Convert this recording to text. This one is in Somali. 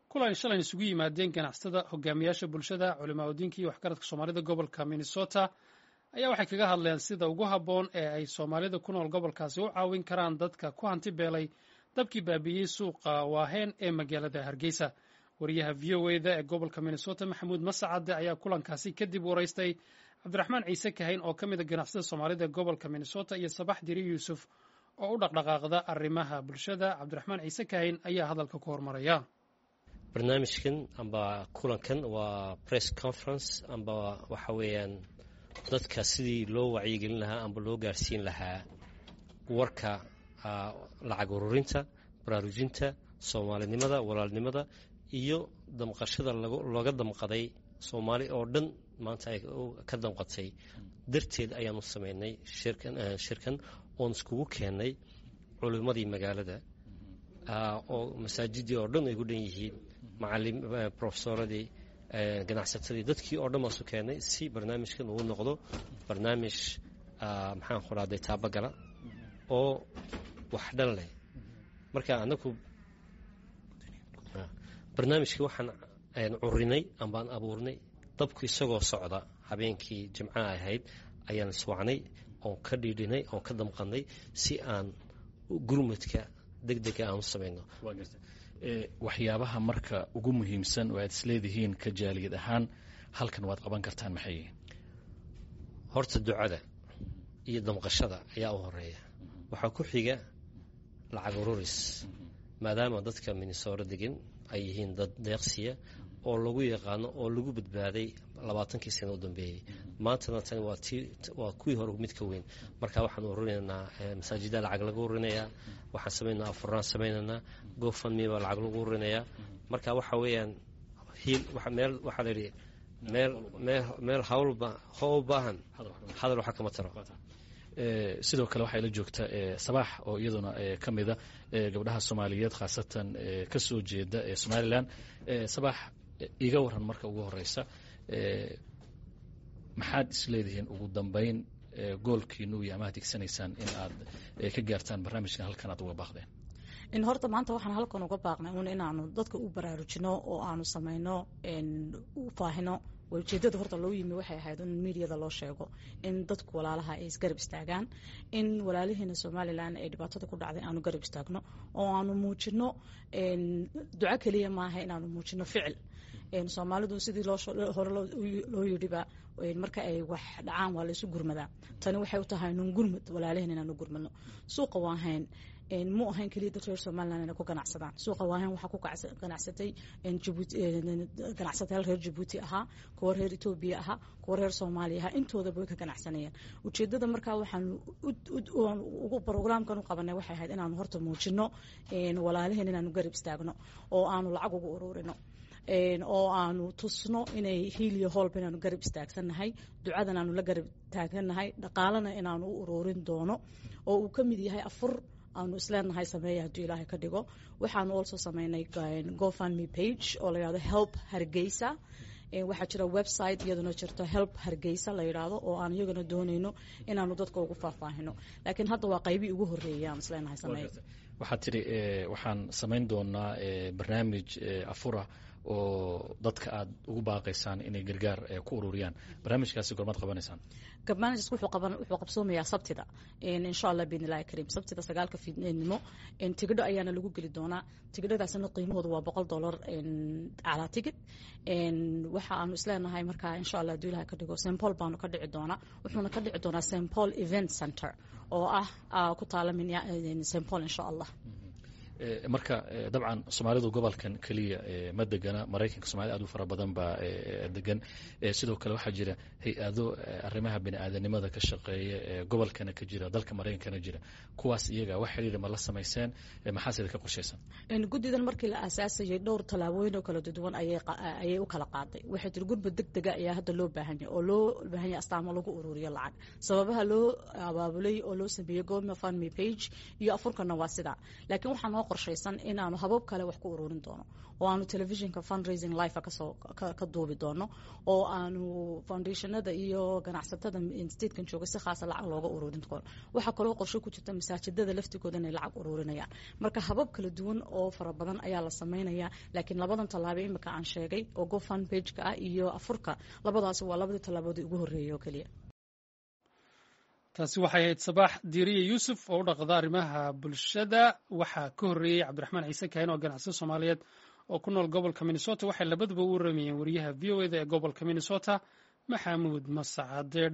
kulan shalay isugu yimaadeen ganacsatada hogaamiyaasha bulshada culimaa udiinka iyo waxgaradka soomaalida gobolka minnesota ayaa waxay kaga hadleen sida ugu habboon ee ay soomaalida ku nool gobolkaasi u caawin karaan dadka ku hanti beelay dabkii baabiiyey suuqa waaheen ee magaalada hargeysa wariyaha v o eda ee gobolka minnesota maxamuud masacade ayaa kulankaasi kadib waraystay cabdiraxmaan ciise kahayn oo ka mid a ganacsada soomaalida ee gobolka minnesota iyo sabax diri yuusuf oo u dhaqdhaqaaqda arrimaha bulshada cabdiraxmaan ciise kahayn ayaa hadalka ku hormaraya barnaamijkan amba kulankan waa press conference amba waxa weeyaan dadka sidii loo wacyigelin lahaa amba loo gaarsiin lahaa warka lacag ururinta baraarujinta soomaalinimada walaalnimada iyo damqashada looga damqaday soomaali oo dhan maanta ay ka damqatay darteed ayaanu sameynay shirkan oon iskugu keennay culimmadii magaalada oo masaajidii oo dhan ay ku dhan yihiin macalim profesoradii ganacsatadii dadkii oo dhan baasu keennay si barnaamijkan uu noqdo barnaamij maxaan ku dhahday taabagala oo wax dhan leh marka anaku barnaamijkii waxaan curinay ambaan abuurnay dabku isagoo socda habeenkii jimcaha ahayd ayaan iswacnay oon ka dhiidhinay oon ka damqannay si aan gurmudka deg dega aan u samayno waxyaabaha marka ugu muhiimsan oo aad isleedihiin ka jaaliyad ahaan halkan waad qaban kartaan maxay yihiin horta ducada iyo damqashada ayaa u horeeya waxaa ku xiga lacag ururis maadaama dadka minnesooro degan ay yihiin dad deeqsiya oo lagu yaqaano oo lagu badbaaday labaatankii sano u dambeeyey maantana tani waa kuwii hore mid ka weyn marka waxaan ururinaynaa masaajida lacag lagu ururinayaa waxaan samaynaa afuraan samaynaynaa gofandme baa lacag lagu ururinayaa marka waxa weeyaan hiil meel waxaa la yidhi meel meel meel hawlba howl baahan hadal waxa kama taro sidoo kale waxaa ila joogta sabaax oo iyaduna ka mida gabdhaha soomaaliyeed khaasatan ka soo jeeda ee somalilan sabaax iga waran marka ugu horeysa maxaad isleedihiin ugu dambeyn goolkiinu iyo amaad higsanaysaan in aad ka gaartaan barnaamijkan halkan aad uga baaqdeen in horta maanta waxaan halkan uga baaqnay un inaanu dadka u baraarujino oo aanu samayno u faahino ujeedada horta loo yimi waxay ahayd in miidiyada loo sheego in dadku walaalaha ay isgarab istaagaan in walaalihiina somalilan ay dhibaatada ku dhacday aanu garab istaagno oo aanu muujino duco keliya maaha inaanu muujino ficil soomaalidu sidii hore loo yidhiba marka ay wax dhacaan waa laysu gurmadaa tani waxay u tahay nun gurmud walaalihiin inaanu gurmadno suuqa waahayn mu ahayn keliya dad reer somalilan inay ku ganacsadaan suuqa waahayn waxaa ku ganacsatay ganacsatayaal reer jabuuti ahaa kuwa reer etoobiya ahaa kuwa reer soomaaliya ahaa intoodaba way ka ganacsanayeen ujeedada markaa waxaan brograamkan u qabanay waxay ahayd inaanu horta muujino walaalihiin inaanu garab istaagno oo aanu lacag ugu ururino oo aanu tusno inay hiiliyo hoolba inaanu garab istaagsannahay ducadan aanu la garab taaganahay dhaqaalana inaanu u ururin doono oo uu ka mid yahay afur aanu isleenahay sameeya hadduu ilaahay ka dhigo waxaanu also sameynay gofundme page oo la yihahdo help hargeysa waxaa jira website iyaduna jirto help hargeysa la yidhaahdo oo aan iyagana doonayno inaanu dadka ugu faahfaahino laakiin hadda waa qaybii ugu horreeyay aan isleenahay sameeya waxaad tidhi waxaan samayn doonaa barnaamij afura oo dadka aad ugu baaqaysaan inay gargaar ku ururiyaan barnaamijkaasi gormaad qabanaysaan barnaamijkaas wuxuu qabsoomayaa sabtida insha allah biidn illahi kariim sabtida sagaalka fiidnimo tigidho ayaana lagu geli doonaa tigidhadaasna qiimahoodu waa boqol dollar calaa tigid waxa aanu isleenahay markaa insha allah haduu ilaha ka dhigo st paul baanu ka dhici doonaa wuxuuna ka dhici doonaa st paul event center oo ah ku taala st paul insha allah marka dabcan soomaalidu gobolkan keliya ma degana maraykanka somalida aad u fara badan baa degan sidoo kale waxaa jira hay-ado arrimaha bini-aadanimada ka shaqeeya gobolkana ka jira dalka maraykankana jira kuwaas iyaga wax xiriira ma la samayseen maxaasida ka qorshaysan guddidan markii la aasaasayay dhowr tallaabooyin oo kala duwan ayay u kala qaaday waxay tiri gurmud deg dega ayaa hadda loo baahanya oo loo baahanya astaamo lagu ururiyo lacag sababaha loo abaabulay oo loo sameeyey goma fundme page iyo afurkana waa sidaa laakiin waxaa noo qorshaysan inaanu habab kale wax ku ururin doono oo aanu telefishinka fundraising life kasoo ka duubi doono oo aanu foundationada iyo ganacsatada statekan jooga si khaasa lacag looga ururin doono waxaa kaloo qorshe ku jirta masaajidada laftigooda inay lacag ururinayaan marka habab kala duwan oo fara badan ayaa la sameynaya laakiin labadan tallaabo imika aan sheegay oo gofund pageka ah iyo afurka labadaasi waa labadii tallaaboodii ugu horreeyay oo keliya taasi waxay ahayd sabaax diiriye yuusuf oo u dhaqda arrimaha bulshada waxaa ka horreeyey cabdiraxmaan ciise kaahin oo ganacsiyo soomaaliyeed oo ku nool gobolka minnesota waxay labaduba u waramayeen wariyaha v o eda ee gobolka minnesota maxamuud masacade